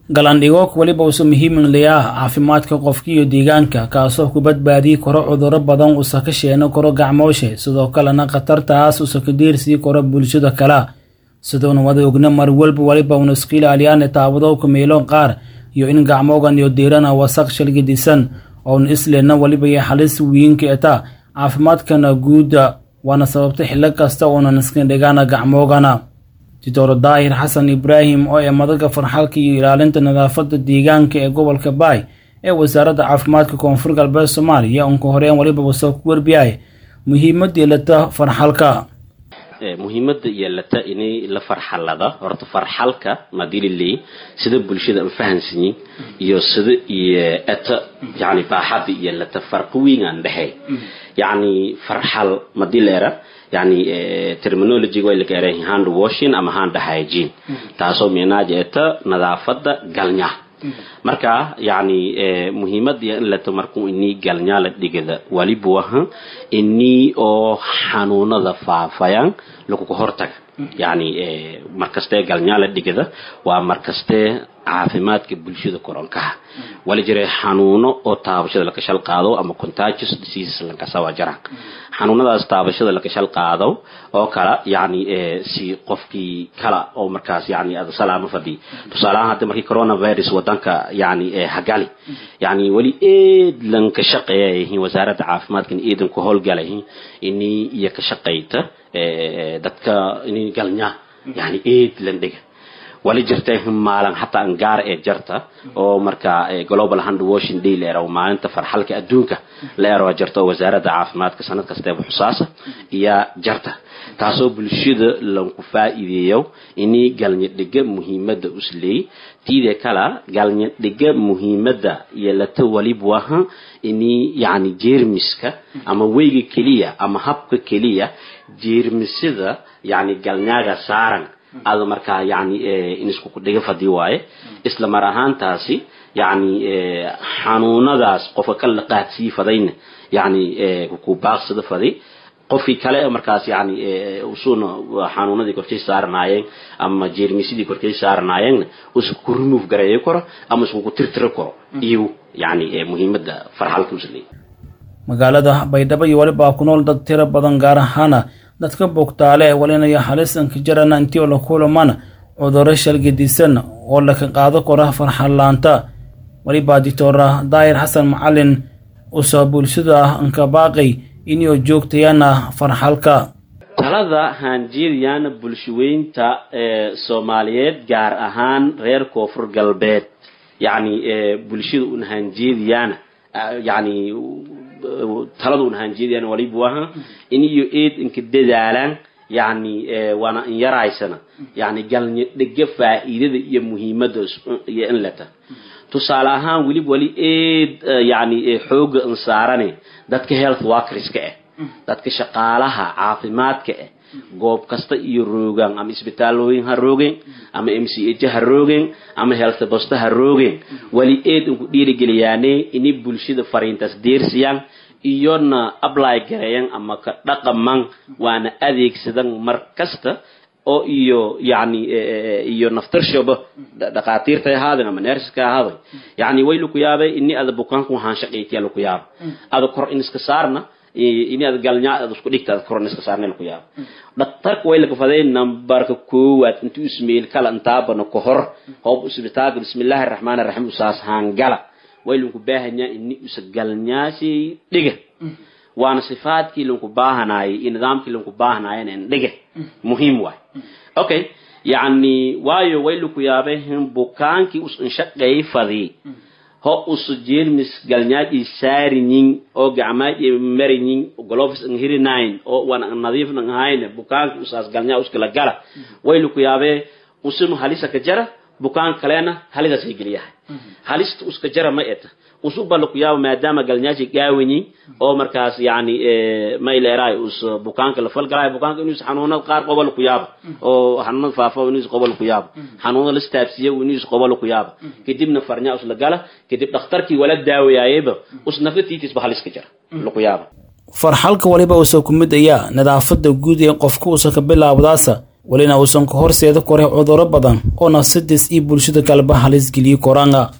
galandhigoog weliba usa muhiimlayaa caafimaadka qofka iyo deegaanka kaasoo ku badbaadii karo cuduro badan usa ka sheeno karo gacmooshe sidoo kalena khatartaas usa ka diirsii karo bulshada kale sidoona wada ogna mar walba waliba una iska ilaaliyaan taabadowka meelo qaar iyo in gacmoogan iyo diirana wasaq shalgidisan oona islena waliba iyo xalis wiinka eta caafimaadkana guudda waana sababta xillo kasta oonan iska dhigaana gacmoogana doctor daahir xasan ibraahim oo ee madaga farxalka iyo ilaalinta nadaafada deegaanka ee gobolka baay ee wasaaradda caafimaadka koonfur galbeed soomaaliya unka horeen waliba wasoo ku warbiyay muhiimadii lata farxalka muhiimada yeelata inay la farxalada horta farxalka madililey sida bulshada aan fahansanyin iyo sida iyo eta yani baaxada yeelata farqi weyn aan dhexey yani farxal madileera yani terminology way laga eray hand washing ama hand hygiene taasoo meenaaja eta nadaafada galnya marka yani muhiimada in lato markuu inii galnyaa la dhigada waliba waha inii oo xanuunada faafayaan laguga hortaga yani markastee galnyaa la dhigada waa markastee caafimaadka bulshada koronkaha wala jira xanuuno oo taabashada lakashal qaado ama contagious diseases lankasa waa jiraan xanuunadaas taabashada lakashal qaado oo kala yani si qofkii kala oo markaas yani salaama fadhi tusaalahaan hadda markii coronavirus wadanka yani hagali yani weli eed lanka shaqeeyayihiin wasaaradda caafimaadkan eedan ku howlgalayihiin inii iyo ka shaqayta dadka inii galnyaa yani eed lan dhiga wali jirta maalin hataa angaar ee jarta oo marka global hand washing day la eraw maalinta farxalka adduunka la eraw jarta oo wasaaradda caafimaadka sanad kasteeba xusaasa iyo jarta taasoo bulshada lanku faa'iideeyo inii galnya dhiga muhiimada usleey tiide kala galnya dhiga muhiimada yeelata waliba waha inii yani jeermiska ama weyga keliya ama habka keliya jeermisada yani galnyaaga saaran ada markaa yani in isku dhiga fadi waaye isla mar ahaantaasi yani xanuunadaas qofka ka laqaadsii fadayna yani ku baaqsada faday qofkii kale markaas yani usuna xanuunadii korkay saaranaayeen ama jeermisidii korkay saaranaayeenna usa ku remove gareeyo karo ama isku tirtiri karo iyo yani muhiimada farxalka usleey magaalada baydhabo iyo waliba ku nool dad tiro badan gaar ahaana dadka bogtaale walinaya halisanka jarana intii oo la kulamana cuduro shalgidisan oo laka qaado kora farxallaanta walibaa dictora daahir xasan macalin usa bulshada anka baaqay inuu joogtayana farxalka talada haanjeediyana bulshaweynta soomaaliyeed gaar ahaan reer koonfur galbeed yani bulshada un haanjeediyana yani talada un haanjeediyana waliba waha in iyo eed inka dadaalaan yani waana in yaraysana yani galnya dhega faa'iidada iyo muhiimada iyo in leta tusaale ahaan welib wali eed yani xooga in saarane dadka health workerska ah dadka shaqaalaha caafimaadka ah goob kasta iyo roogaan ama isbitaalooyin ha roogeen ama m c h ha roogeen ama health bosta ha roogeen wali eed inku dhiirigeliyaane ini bulshada fariintaas deersiyaan iyona apply gareeyan ama ka dhaqaman waana adeegsadan mar kasta oo iyo yani iyo naftarshoba dhaqaatiirta ahaadeen ama nerska ahaaday yani way laku yaabay ini ada bukaanku waxaan shaqaytiya laku yaaba ada kor in iska saarna ini ad galnya ad isku dhigta ad kor in iska saarna laku yaaba dhaktarka way laga faday nambarka koowaad intuu ismail kala intaabana ka hor hoob isbitaalka bismillahi araxmaani araxiim usaas haangala way lanku baahanyaa ini usa galnyaasi dhiga waana sifaadkii lanku baahanaayay iyo nidaamkii lanku baahanaayana in dhiga muhiim waay okay yani waayo way laku yaabay bukaankii us inshaqeey fadii ho usu jeermis galnyaadii saariyin oo gacmaadii mariyin gloves an hirinayn oo wan nadiif nan hayne bukaanki usaas galnyaa uskala gala way laku yaabee usunu halisa ka jara bukaan kalena halidaas ay geliyahay halista uska jara ma eta usuba laku yaaba maadaama galnyaasi gaawanyin oo markaas yani mayleeraay us bukaanka la falgalaay bukaanka inuus xanuunada qaar qoba laku yaaba oo xanuunada faafa inuus qoba laku yaaba xanuunada la staabsiya inuus qoba laku yaaba kadibna farnya us la gala kadib dhakhtarkii wala daawayaayeba us nafatiitisba haliska jara laku yaaba farxalka waliba uusa ku mid ayaa nadaafada guud ee qofka uusa ka bilaabdaasa welina uusan ka horseeda koray cudurro badan oo nafsadiis iyo bulshada kaleba halis geliyi koranga